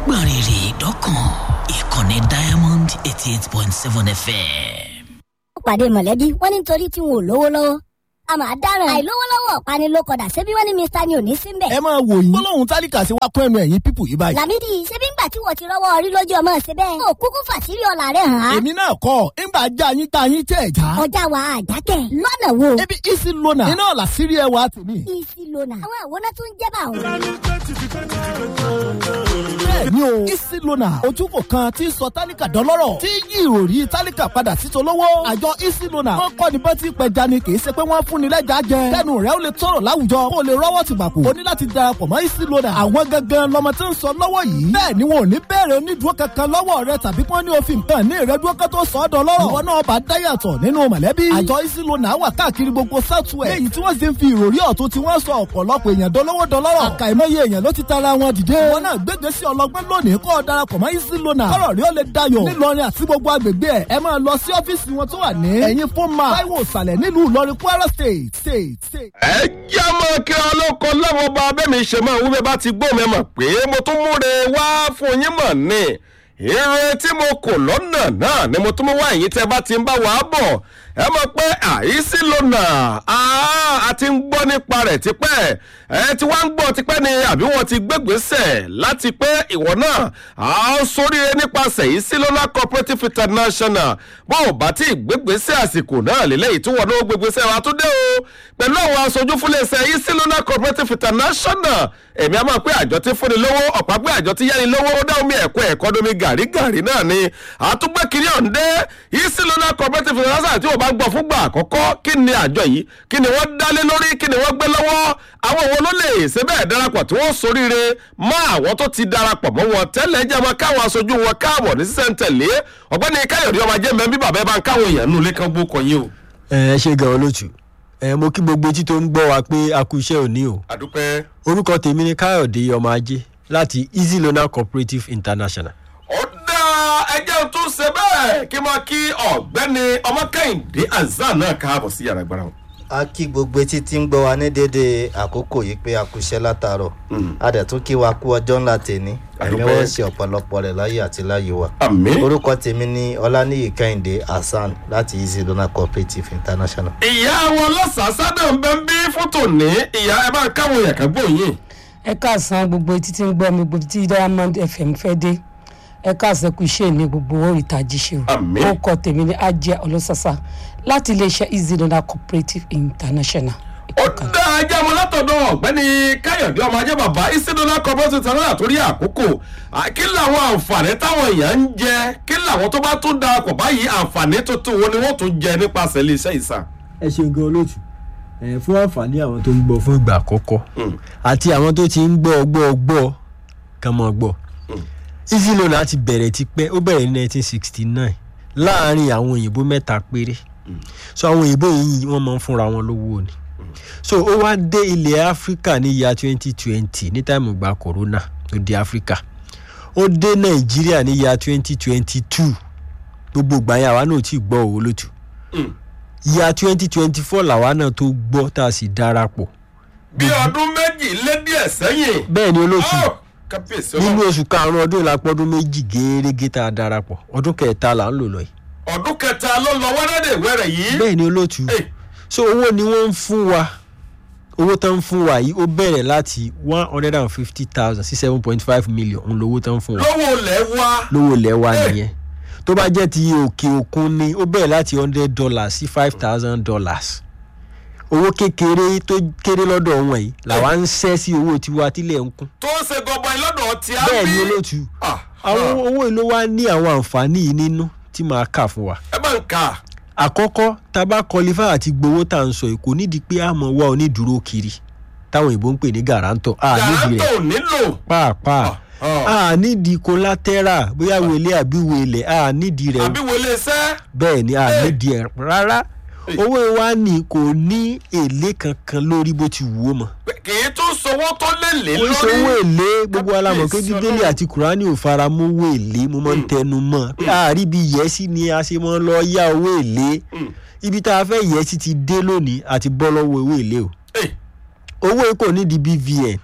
gbọ̀n rìrì dọ́kàn ìkànnì diamond eighty eight point seven fm. pàdé mọ̀lẹ́bí wọ́n ní nítorí tí wọn ò lówó lọ́wọ́ a máa dáràn àìlówó lọ́wọ́ ọ̀pani ló kọ̀dà ṣebí wọ́n ní mr ni ò ní síbẹ̀. ẹ máa wò yín gbólóhùn tálíkà sí wa kún ẹnu ẹ̀yìn pípù yìí báyìí. làmídì ṣebí ńgbà tí wọ́n ti rọ́wọ́ orí lójú ọmọ ṣe bẹ́ẹ̀. ó kúkú fàṣírí ọ̀la rẹ̀ hàn án. èmi náà kọ́ ńgbà já yín tá yín tẹ̀ já. ọjà wa àjákẹ́ lọ́nà wo. ebi isi lona iná làṣírí ẹwà tèmi. isi lona àwọn àwòrán tó ń jẹ́ bá òun. bẹ́ẹ̀ni o isi lona ojúkò kan tí sọ tálíkà dọ́lọ́rọ̀ tí yí ìròrí tálíkà padà sí tolówó. àjọ isi lona wọn kọ́ ni bá ti pẹja ni kì í ṣe pé wọ́n fún ni lẹ́jà jẹ. kẹ́nu rẹ̀ ó lè tọrọ láwùjọ kó o lè rọ́wọ́ ti gbàpò. o ní láti darapọ̀ mọ́ isi lona. àwọn gangan lọmọ tí ń sọ lọ́wọ́ yìí. bẹ́ẹ̀ ni wọn ò ní bẹ̀rẹ̀ onídùúró kankan lọ́wọ́ rẹ tàbí kí wọ́n ní òfin kan ní ìrẹ́dúró kan tó sọ ọ́ dọ́lọ́rọ̀. ìwọ náà bá dáyàtọ̀ nínú mọ̀lẹ́bí. àjọ isi lona wà káàkiri gbogbo southwest. léyìí tí wọ́n sì ń fi ìròrí ọ̀tún tí wọ́n sọ ọ̀pọ̀lọpọ̀ èèyàn dolówó dọlọ́rọ̀. àkàìmọye èèyàn ló ti tara wọn dìde. wọn náà gbégbé sí ọlọgbẹ́ lónìí kọ́ ọ darapọ̀ mọ́ isi lona. kọ́rọ̀ rí ó lè dayọ̀. nílọrin àti gbogbo agbègbè ẹ̀ ẹ máa lọ sí ọ́fíìsì wọn tó wà ní. ẹ̀yin fún ma táíwò ìsàlẹ̀ nílùú ìlọrin kwara state state state. ẹ já mọ kí ọlọ́kọ lọ́wọ́ bá abẹ́mi ṣe máa wí bẹ́ẹ̀ bá ti gbọ́ mi mọ̀ pé mo tún múre wá fún yín mọ̀ ni ire tí mo kò lọ́nà náà ni mo tún mú wá èyí tẹ́ bá ti ń bá wa bọ̀ ẹ mọ̀ pé àìsí lọ́nà a ti ń gbọ́ nípa rẹ̀ tipẹ́ ẹ ti wá ń gbọ́ tipẹ́ ni àbí wọ́n ti gbégbèsè láti pé ìwọ náà a sóríire nípasẹ̀ yìí sí lọ́nà cooperative international bó o bá ti gbégbèsè àsìkò náà lélẹ́yìí tí wọ́n náà gbégbèsè wa tó dé o pẹ̀lú àwọn aṣojú fúnlẹ̀ṣẹ̀ yìí sí lọ́nà cooperative international èmi a máa pé àjọ tí fúnni lówó ọ̀pá pé àjọ tí yáni lówó ó dá omi ẹ̀kọ́ ẹ̀kọ́ domi gàrígàrí náà ni àtúgbẹ́ kiri ọ̀ǹdẹ́ yìí sí lọ́nà cooperative international tí wọ́n bá gbọ́ fúngbà àkọ́kọ́ kí ni àjọ yìí kí ni wọ́n dálé lórí kí ni wọ́n gbé lọ́wọ́ àwọn wo ló lè ṣe bẹ́ẹ̀ darapọ̀ tí wọ́n soríire mọ́ àwọn tó ti darapọ̀ mọ́ wọn tẹ́lẹ̀ jẹ́ máa káwọn aṣojú wọn káàbọ̀ ní sísẹ́ntẹ̀lé ọ̀gbẹ́ni káyọ̀dé ọmọ ajé mẹ́bí bàbá ẹ bá ń káwọn èèyàn nù lé kan gbó kan yín o. ẹ ṣe gan olóòtú ẹ mo kí gbogbo etí tó ń gbọ́ wa pé a kú iṣẹ́ òní o àdúpẹ́. orúkọ tèmi ni káyọ̀dé ọmọ ajé láti easy loan cooperative international. ó dá ẹjẹ́ tó ṣe bẹ́ẹ̀ kí n máa kí ọ̀gbẹ́ni ọmọkẹ́hìndé azan náà káàbọ̀ sí yàrá gbára wọn. a kí gbogbo etí tí ń gbọ́ wa ní déédéé àkókò yìí pé a kú iṣẹ́ látàárọ̀ a dẹ̀ tún kí wa kú ọjọ́ ńlá tèní ẹ̀mí Àdúpẹ́. wọ́n ṣe ọ̀pọ̀lọpọ̀ rẹ̀ láyé àti láyé wa. àmì. orúkọ tèmi ni ọláníyì kẹ́hìndé hasan láti easy donor cooperative international. ìyá wọn lọ́sàásádọ̀ ń bẹ́ ń bí fótó ní ìyá ẹ bá ń káwọn èèyàn kan gbóyìn. ẹ káàsán gbogbo etí tí ń gbọ́ mi gbogbo tí diamond fm fẹ́ dé ẹ káàsán kù iṣẹ́ ní gbogbo oríìtají ṣe o Àmín. ó kọ tèmi ní ajé ọlọ́sàsà láti iléeṣẹ́ easy donor cooperative international. ó dá ajá mo látọ̀dọ̀ ọ̀gbẹ́ni káyọ̀dé ọmọ ajé bàbá ìsídọ́lá kọ́bọ́sì tẹ̀lé torí àkókò À, kí làwọn àǹfààní táwọn èèyàn ń jẹ kí làwọn tó bá tún darapọ̀ báyìí àǹfààní tuntun wo ni wọ́n tún jẹ nípasẹ̀ iléeṣẹ́ ìsà. ẹ ṣe gan olóòtú ẹ fún àǹfààní àwọn tó ń gbọ́ fún ìgbà àkọ́kọ́ àti àwọn tó ti ń gbọ́ gbọ́ gbọ́ kàn mọ́ gbọ́ easy loan láti bẹ̀rẹ̀ tipẹ́ ó bẹ̀rẹ̀ ní 1969 láàárín àwọn òyìnbó mẹ́ta péré so àwọn òyìnbó yìí wọ́n máa ń fúnra wọn lówó ni so ó wá dé ilẹ̀ áfíríkà ní ìyá 2020 ní táìmù gba corona tó dé áfíríkà ó dé nàìjíríà ní ìyá 2022 gbogbo ìgbà yẹn àwa náà ti gbọ́ òwò lótú ìyá 2024 làwa náà tó gbọ́ tá a sì darapọ̀ bí ọdún méjì lé díẹ̀ sẹ́yìn. bẹ́ẹ̀ ni olóòtú Ó, kábíyèsí nínú ọlọ́run. oṣù karùn-ún ọdún ìlàpọ̀dún méjì gẹ́gẹ́ tá a darapọ̀ ọdún kẹta là ń lò lọ yìí ọdún kẹta ló lọ wẹ́rẹ́dẹ̀ wẹ́rẹ̀ yìí. bẹ́ẹ̀ ni olóòtú Hey. so owó ni wọ́n ń fún wa owó tán ń fún wa yìí ó bẹ̀rẹ̀ láti one hundred and fifty thousand sí seven point five million òun lówó tán ń fún wa lówó lẹ̀ wá. lówó lẹ́wà Hey. nìyẹn tó bá jẹ́ ti òkè òkun ni ó bẹ̀rẹ̀ láti hundred dollars sí five thousand dollars owó kékeré tó kéré lọ́dọ̀ wọn yìí làwa ń ṣẹ́ sí owó tiwa tílẹ̀ ń kún tó ń ṣe gọbọi lọ́dọ̀ tí a bẹ́ẹ̀ ni bí. olóòtú Ah, àwọn owó yìí ló wá ní àwọn àǹfààní yìí nínú tí màá kà fún wa ẹ bá ń kà. àkọ́kọ́ tá a bá kọlifá àti gbowó tá à ń sọ yìí kò nídìí pé a mọ̀ wá onídùúró kiri táwọn òyìnbó ń pè ní gàrántọ̀ a nídìí gàrántò rẹ̀ nílò. pàápàá Ah. a nídìí kólátẹ́rà bóyá wele àbí wele a nídìí rẹ̀ àbí wọlé iṣẹ́. bẹ́ẹ̀ ni a Hey. nídìí ẹ̀ rárá Hey. owó wa ni kò ní èlé kankan lórí bó ti wù ó mọ́ kì í tún sowó tó lè lé kò ń lórí. sanwó èlé gbogbo alamọ̀ pé Kábíyèsí bíbélì Ọlọ́run. àti kùránì ò fara mọ́ owó èlé mo máa ń tẹnu mọ́ pé àárí bí yẹ́sí ni a ṣe máa ń lọ yá owó èlé Mm. ibi tá a fẹ́ yẹ́sí ti dé lónìí àti bọ́ lọ́wọ́ owó èlé o Hey, owó yìí kò nídìí bvn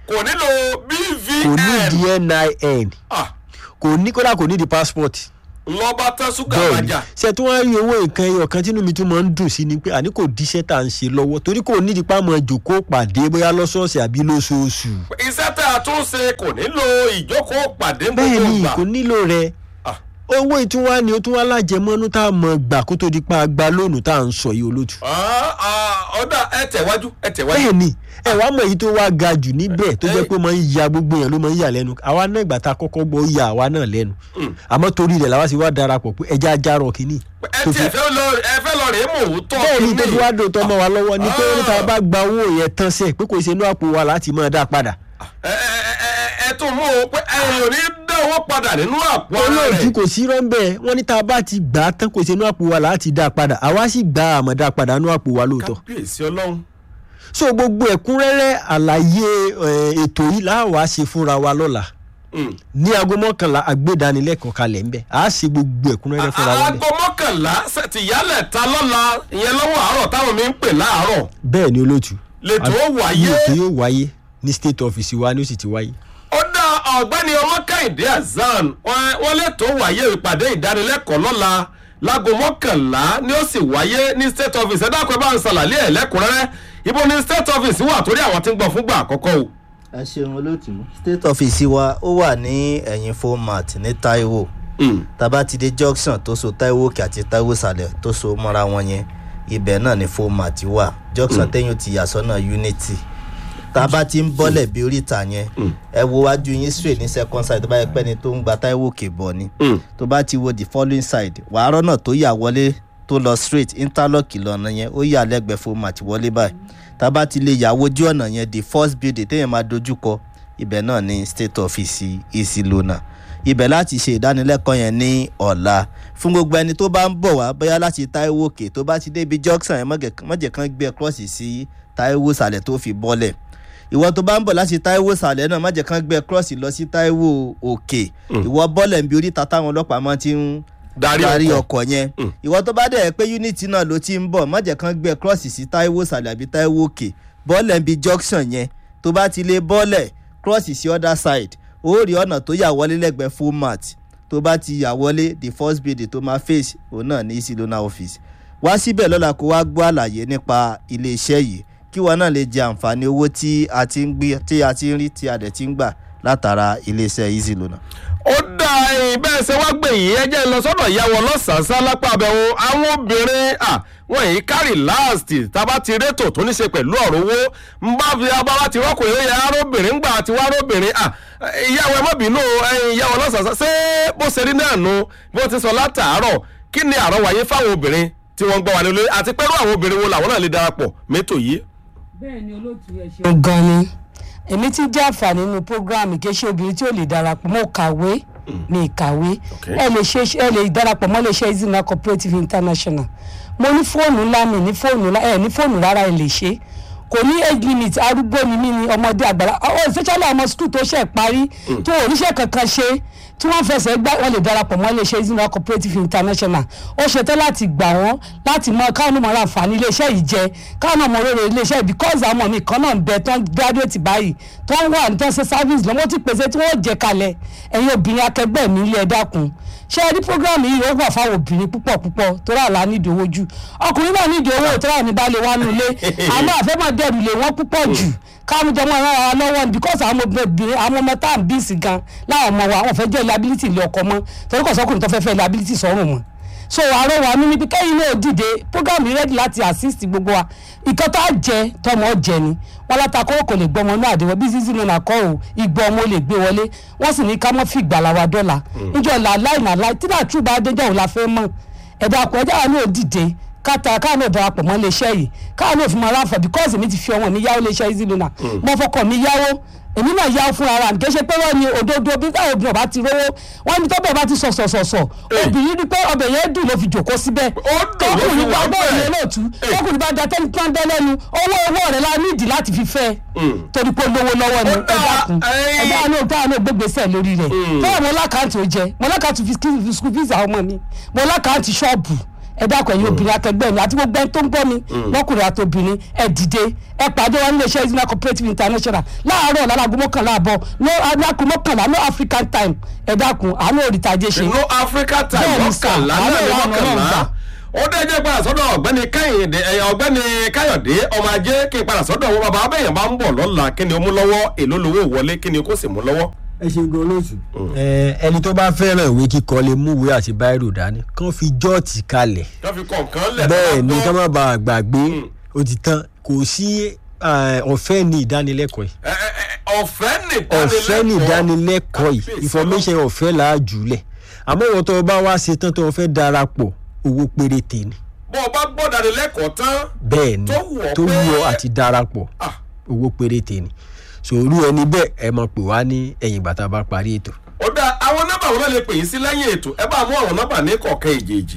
kò nílò kò ní bvn di nin Ah, kò ní kódà kò ní di passport lọ́ba tán ṣúgà bẹ́ẹ̀ni wájà ṣe tí wọ́n rí owó nǹkan ẹyọ kan tínú mi tún máa ń dùn sí ni pé àní kò díṣẹ́ tá à ń ṣe lọ́wọ́ torí kò nídìí pa mọ́ jòkó pàdé bóyá lọ́sọ̀ọ̀sẹ̀ àbí lóṣooṣù iṣẹ́ tá a tún ṣe kò nílò ìjókòó pàdé gbogbo bẹ́ẹ̀ni ìgbà kò nílò rẹ̀ Ah. owó ìtúwá ni ó tún wá lájẹmọ́nú tá a mọ̀ gbà kó tó di pa àgbà lónìí tá à ń sọ yìí olótù. Ah, ah, ọ̀dà ẹ tẹ̀wájú ẹ tẹ̀wájú. bẹ́ẹ̀ni ẹ wàá mọ̀ èyí tó wá ga jù níbẹ̀ tó jẹ́ Eh. pé ó máa ń ya gbogbo yẹn ló máa ń yà lẹ́nu àwa náà ìgbà tá a kọ́kọ́ gbọ́ ó ya àwa náà lẹ́nu àmọ́ torí rẹ̀ làwa sì wá darapọ̀ pé ẹja ajárọ̀ kínní. ẹ tiẹ̀ fẹ́ lọ ẹ fẹ́ lọ rèé mò ń tọ́ bẹ́ẹ̀ni tó fi wá dòótọ́ mọ́ wa lọ́wọ́ ni pé Ah. níta bá gba owó yẹn tán sẹ́ẹ̀ pé kò ṣe inú àpò wa láti máa dá padà. ẹ ẹ ẹ ẹ tún mú o pé ẹ̀yin ò ní dá owó padà nínú àpò ara olóòtú rẹ̀ kò sí rọ́ńbẹ́ wọ́n ní tá a bá ti gbà á tán kò ṣe inú àpò wa láti dá padà àwa sì gbà á àmọ́ dá padà inú àpò wa lóòótọ́. kábíyèsí ọlọ́run so gbogbo ẹ̀kúnrẹ́rẹ́ àlàyé eh, ètò yìí láwa ṣe fúnra wa lọ́la Mm. ní aago mọ́kànlá àgbédánilẹ́kọ̀ọ́ kalẹ̀ ńbẹ̀ à á ṣe gbogbo ẹ̀kúnrẹ́rẹ́ fúnra wa aago ńbẹ̀. mọ́kànlá ṣe ti yálẹ̀ ta lọ́la ìyẹn lọ́wọ́ àárọ̀ táwọn mi ń pè láàárọ̀ bẹ́ẹ̀ ni olóòtú lẹ́tọ̀ ó ní wáyé ètò yóò wáyé ní state office wa ni ó sì ti wáyé. ó dá ọ̀gbẹ́ni ọmọkàìndé azan wọn- wọn lẹ́tọ̀ ó wáyé ìpàdé ìdánilẹ́kọ̀ọ́ lọ́la láago mọ́kànlá ni ó sì wáyé ní state office ẹ dákun ẹ bá ń ṣàlàyé ẹ̀ lẹ́kùnrẹ́rẹ́ ibo ni state office wà torí àwọn tí ń gbọ́ fúngbà àkọ́kọ́ o. ẹ ṣeun olóòtú state office wa ó wà ní ẹ̀yìn format ní taiwo Mm. tàbá ti dé junction tó so taiwo òkè àti taiwo sàlẹ̀ tó so mọ́ra wọn yẹn ibẹ̀ náà ni format wà junction tẹ́yìn ti yà sọ́nà unity tàbá ti ń bọ́lẹ̀ bí oríta yẹn ẹ wo wájú yín straight ní second side tó bá yẹ pé ni tó ń gba taiwo òkè bọ̀ ni Mm. tó bá ti wo the following side wàá rọ́nà tó yà wọlé tó lọ straight interlock lọ́nà yẹn ó yà lẹ́gbẹ̀ẹ́ format wọlé báyìí tábà ti lè yà wojú ọ̀nà yẹn the first building téèyàn máa dojú kọ ibẹ̀ náà ní state office easy lona ibẹ̀ láti ṣe ìdánilẹ́kọ̀ọ́ yẹn ní ọ̀la fún gbogbo ẹni tó bá ń bọ̀ wá bóyá láti taiwo òkè tó bá ti débi junction yẹn mọ̀gẹ̀- mọ̀jẹ̀ kan gbé ẹ cross sí taiwo sàlẹ̀ tó fi bọ́lẹ̀ ìwọ tó bá ń bọ̀ láti taiwo sàlẹ̀ náà mọ̀jẹ̀ kan gbé ẹ cross lọ sí taiwo òkè ìwọ bọ́lẹ̀ ń bi oríta táwọn ọlọ́pàá máa ti ń Darí darí ọkọ̀. ọkọ̀ yẹn ìwọ tó bá dẹ̀ pé unity náà ló ti ń bọ̀ mọ̀jẹ̀ kan gbé ẹ cross sí taiwo sàlẹ̀ àbí taiwo òkè bọ́ọ̀lẹ̀ ń bi junction yẹn tó bá ti lè bọ́ọ̀lẹ̀ cross sí other side ó rí ọ̀nà tó yà wọlé lẹ́gbẹ̀ẹ́ format tó bá ti yà wọlé the first building tó máa face òun náà ní easy loan office wá síbẹ̀ lọ́la kó wá gbọ́ àlàyé nípa iléeṣẹ́ yìí kí wọn náà lè jẹ àǹfààní owó tí a ti ń gbé tí a ti ń rí tí a dẹ̀ ti ń gbà látara iléeṣẹ́ easy loan. ó dá ẹyin bẹ́ẹ̀ ṣe wá gbè yìí ẹ jẹ́ ń lọ sọ́dọ̀ ìyàwó ọlọ́sàn-án lápá abẹ́wò àwọn obìnrin à wọ́n yìí kárì láàsì tábà ti rétò tó ní ṣe pẹ̀lú ọ̀rọ̀ owó ń bá fi abáwá ti rọ́kùn yóò yẹ arábìnrin gbà tí wá arábìnrin à ìyàwó ẹ má bínú ẹyin ìyàwó ọlọ́sàn-án ṣé bó ṣe rí náà nu bó ti sọ látàárọ̀ kí ni àrọ̀wáyé fáwọn obìnrin tí wọ́n gbọ́ wà nílé àti pẹ́rú àwọn obìnrin wo làwọn náà lè darapọ̀ mẹ́tò yìí. bẹ́ẹ̀ ni olóòtú ẹ ṣe. gan ni èmi ti jẹ́ àǹfààní nínú programme kì í ṣe obìnrin tí ò lè darapọ̀ mọ́ kàwé mi kàwé Okay. ẹ lè ṣe ẹ lè darapọ̀ mọ́ lè ṣe izina cooperative international mo ní fóònù ńlá mi ní fóònù ńlá ẹ ní fóònù rárá ẹ lè ṣe kò ní age limit arúgbó ni mí ni ọmọdé àgbàlá ọ especially ọmọ school tó ṣe parí tó oníṣẹ́ kankan ṣe tí wọ́n fẹsẹ̀ gbá wọn lè darapọ̀ mọ́ iléeṣẹ́ izina cooperative international ó ṣetán láti gbà wọ́n láti mọ káwọn ọmọ rà àǹfààní iléeṣẹ́ yìí jẹ káwọn ọmọ rere iléeṣẹ́ yìí because àwọn ọmọ mi kan náà ń bẹ tán graduate báyìí tó ń wà ní tó ń ṣe service lọ́wọ́ ti pèsè tí wọ́n jẹ kalẹ̀ ẹ̀yin obìnrin akẹgbẹ́ mi ilé ẹ dákun ṣé ẹ rí program yìí ó wà fáwọn obìnrin púpọ̀ púpọ̀ tó rà lá nídìí owó jù ọkùnrin náà nídìí owó tó rà ní balẹ̀ wá nulẹ̀ àmọ́ àfẹ́mọ̀ dẹ̀rù lé wọ́n púpọ̀ jù káwọn jọmọ ara wa lọ́wọ́ ni because àwọn obìnrin àwọn ọmọ tá à ń bí sí gan láwọn ọmọ wa wọn fẹ́ jẹ́ liability ilé ọkọ mọ́ torí kò sọ́kùnrin tó fẹ́ fẹ́ liability sọ́rùn mọ́ so àárọ̀ wa ní níbi kẹ́yìn náà dìde program yìí ready láti assist gbogbo wa ìkan tó á jẹ tọmọ jẹ ni wọn látàkọ́ kò lè gbọmọ náà àdéhùn bí sísí nínú àkọ́ ò ìgbọ́ ọmọ lè gbé wọlé wọ́n sì ní ká mọ́ fi ìgbàlà wa dọ́là níjọ́ làláì nàláì tí náà tún bá déjọ́ òun la fẹ́ mọ̀ ẹ̀dá àpò ẹ̀dá wa náà dìde káta káà náà darapọ̀ mọ́ iléeṣẹ́ yìí káà náà fi máa ráfọ̀ because èmi ti fi ọmọ mi yáwó iléeṣẹ́ easy lona mo fọkàn mi yáwó èmi náà yáwó fún ara mi kì í ṣe pé wọ́n ní òdodo bí táwọn obìnrin ọba ti rówó wọ́n ní tọ́bẹ̀ bá ti sọ̀sọ̀sọ̀sọ̀ obìnrin ní pé ọbẹ̀ yẹn dùn ló fi jòkó síbẹ̀ Ó dùn ló fi tọkùnrin wà bá bọ́ọ̀lù bẹ́ẹ̀. yẹn lóòtú tọkùnrin bá da tẹ́ni tán bẹ́ lẹ́nu owó owó rẹ̀ la nídìí láti fi fẹ́ torí pé olówó lọ́wọ́ ni Ó ẹ dà, dákun ẹ̀yin- ẹ dáa náà dáa náà gbégbèsè lórí rẹ̀ fẹ́ẹ̀ mo lákàntì ó jẹ mo lákàntì fi school school fees àwọn ọmọ mi mo lákàntì ṣọ́ọ̀bù ẹ dákun ẹ̀yin obìnrin akẹgbẹ́ mi àti gbogbo ẹni tó ń gbọ́ mi lọ́kùnrin àti obìnrin ẹ dìde ẹ pàdé wọn nílé iṣẹ́ Izina cooperative international láàárọ̀ lálago mọ́kànlá àbọ̀ no anago mọ́kànlá no african time ẹ dákun àánú òrìtàjẹ ṣe. no africa time Bẹ́ẹ̀ni sà, mọ́kànlá àwọn náà ní ìlànà náà mọ́kànlá gbà. ó dé jẹ́ padà sọ́dọ̀ ọ̀gbẹ́ni káyọ̀dé ẹ̀yà ọ̀gbẹ́ni káyọ̀dé ọmọ ajé kí n padà sọ́dọ̀ wọn bàbá abẹ́yẹn bá ń bọ̀ lọ́la kí ni ó mú lọ́wọ́ èló lówó wọlé kí ni ó kó sì mú lọ́wọ́. ẹ ṣe gan lóṣù. ẹni tó bá fẹ́ràn ìwé kíkọ lè mú ìwé àti báírò dání kán fi jọ́ọ̀tì kalẹ̀ wọ́n fi kọ̀ọ̀kan lẹ̀ bẹ́ẹ̀ ni tó ká bá má bàa gbàgbé ó ti tán kò sí eh, ọ̀fẹ́ ní ìdánilẹ́kọ̀ọ́ yìí gbọ́. Ẹ- ẹ- ẹ- ọ̀fẹ́ ní ọ̀fẹ́ ní ìdánilẹ́kọ̀ọ́ yìí Kábíyèsí information ọ̀fẹ́ là á jùlẹ̀ àmọ́ ìwọ̀n tó o bá wá ṣe tán tó o fẹ́ darapọ̀ owó péréte ni bọ́ ọ bá gbọ́ dánilẹ́kọ̀ọ́ tán bẹ́ẹ̀ ni Tó wù ọ́ tó wù pé- ọ́ àti darapọ̀ ah, owó péréte ni sòrú ẹni bẹ́ẹ̀ ẹ mọ̀ pé wá ní ẹ̀yìn bàtà bá parí ètò ó dá àwọn nọ́mbà wọn náà lè pè yín sí lẹ́yìn ètò ẹ bá mú àwọn nọ́mbà ní kọ̀ọ̀kan èjèèjì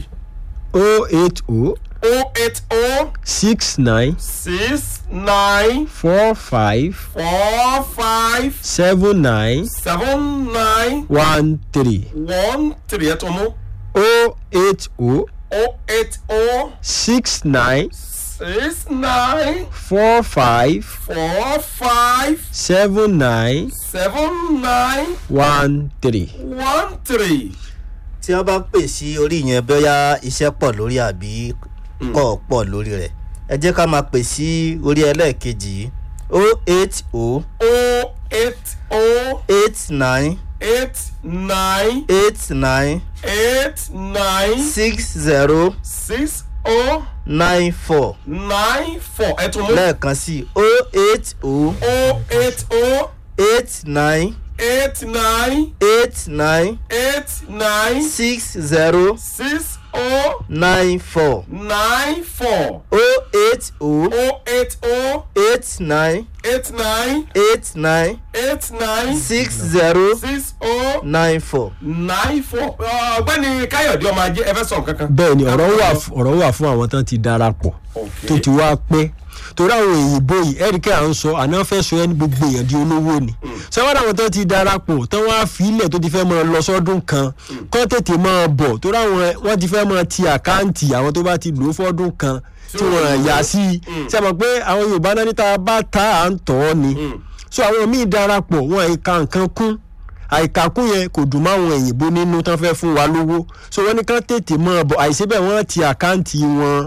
o eight o o eight o six nine six nine four five four five seven nine seven nine one three one three ẹ̀ tó mú o eight o o eight o six nine six nine four five four five seven nine seven nine one three. one three. tí wọ́n bá pè sí orí yẹn bóyá iṣẹ́ pọ̀ lórí àbí kọ̀ pọ̀ lórí rẹ̀ ẹ jẹ́ ká máa pè sí orí ẹlẹ́ẹ̀kejì yìí o eight o o eight o eight nine eight nine eight nine eight nine six zero six o nine four nine four ẹ̀ tó mú lẹ́ẹ̀kan sí o eight o o eight o eight nine eight nine eight nine eight nine six zero six o nine four nine four o eight o o eight o eight nine eight nine eight nine eight nine six zero six o nine four. nine four ọ̀gbẹ́ni káyọ̀dé ọmọ ajé ẹ fẹ́ sọ nǹkan kan. bẹ́ẹ̀ ni ọ̀rọ̀ wà f- ọ̀rọ̀ wà fún àwọn tán ti darapọ̀ Okay. tó ti wá pẹ́ torí àwọn òyìnbó yìí ẹ̀ríkẹ́ à ń sọ àná fẹ́ sọ ẹni gbogbo èèyàn di olówó ni sẹ́wọ́n àwọn tán ti darapọ̀ tán wá filẹ̀ tó ti fẹ́ máa lọ sọ́dún kan kán tètè máa bọ̀ torí àwọn wọ́n ti fẹ́ máa ti àkáǹtì àwọn tó bá ti lò ó fọ́dún kan tí wọ́n yà sí i ṣe mọ̀ pé àwọn yorùbá náà níta bá ta à ń tọ́ ni so àwọn míì darapọ̀ wọn àìka nǹkan kún àìkàkùn yẹn kò dùn máwọn òyìnbó nínú tán fẹ́ fún wa lówó so wọ́n ní kán tètè máa bọ̀ àìsí bẹ́ẹ̀ wọ́n ti àkáǹtì wọn.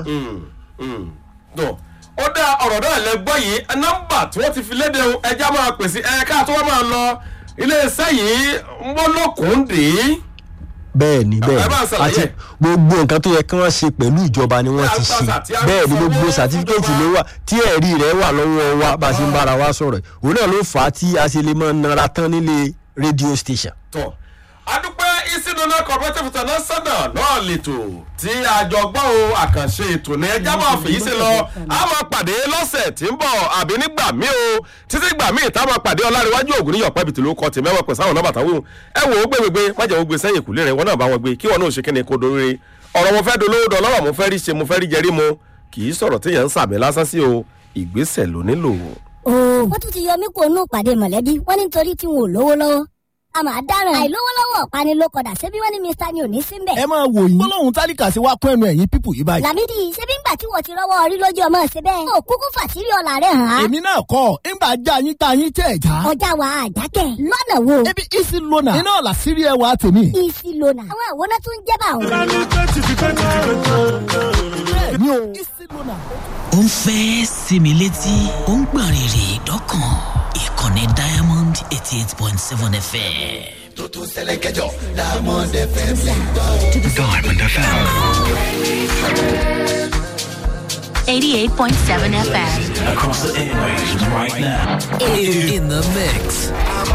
dùn ó dá ọ̀rọ̀ náà lẹ gbọ́ yìí nọ́mbà tí wọ́n ti fi léde ohun ẹja máa pèsè ẹ̀ka tó wọ́n máa lọ iléeṣẹ́ yìí ń bọ́ lókùndé bẹ́ẹ̀ ni bẹ́ẹ̀ ẹ bá ń ṣàlàyé. àti gbogbo nǹkan tó yẹ kí wọ́n ṣe pẹ̀lú ìjọba ni wọ́n ti Tí a ṣe gbà tí a bẹ́ẹ̀ ni sanwó gbogbo fún sàtífíkẹ́ẹ̀tì ìjọba. ló wà tí ẹ̀rí rẹ̀ wà lọ́wọ́ wa bá a ṣe ń bára wa sọ̀rọ̀ yìí. òun náà ló fà á tí a ṣe lè máa nara tán nílé rédíò station. tọ̀ adúpẹ́ ìsìnàna cooperative international náà lètò tí àjọgbọ́n o àkànṣe ètò ní ẹja máa fèyí sí lọ a máa pàdé lọ́sẹ̀ tí ń bọ̀ àbí nígbà míì o títí gbà míì tá a máa pàdé ọlárẹ̀wájú ògùn níyọ̀ pẹ́bì tí ló kọ́ tì mẹ́wàá pẹ̀sẹ̀ àwọn nọ́mbà táwọn ẹ wò ó gbégbé májẹ̀ ó gbé sẹ́yìn ìkùlé rẹ̀ wọ́n náà bá wọn gbé kí wọn náà ṣe kíni kó dorí ọ̀rọ̀ mo fẹ́ dolówó dọ̀lọ́rọ̀ mo fẹ́ rí ṣe mo fẹ́ rí jẹrí mo kì í sọ̀rọ̀ téèyàn ń sàmì lásán sí o ìgbésẹ̀ ló nílò. ooo wọ́n tún ti yọ mí kó nù pàdé mọ̀lẹ́bí wọ́n ní nítorí tí wọn ò lówó lọ́wọ́ a máa dáràn àìlówó lọ́wọ́ ọ̀pani ló kọ̀dà ṣebí wọ́n ní mr ni ò ní sí mbẹ̀. ẹ máa wò yín gbólóhùn tálíkà sí wa kún ẹnu ẹ̀yìn pípù yìí báyìí. làmídì ṣebí ńgbà tí wọ́n ti rọ́wọ́ orí lójú ọmọ ṣe bẹ́ẹ̀. ó kúkú fàṣírí ọ̀la rẹ̀ hàn án. èmi náà kọ́ ńgbà já yín tá yín tẹ̀ já. ọjà wa àjákẹ́ lọ́nà wo. ebi isi lona iná ọ̀la sírí ẹ wa tèmi. isi lona àwọn àwòrán tó ń jẹ́ bá òun. bẹ́ẹ̀ ni o isi lona. ó ń fẹ́ sinmi létí ó ń gbọ̀n rìrì dọ́kàn ìkànnì diamond eighty eight point seven fm. Diamond FM. 88.7 FM. Across the airwaves right now. In the mix.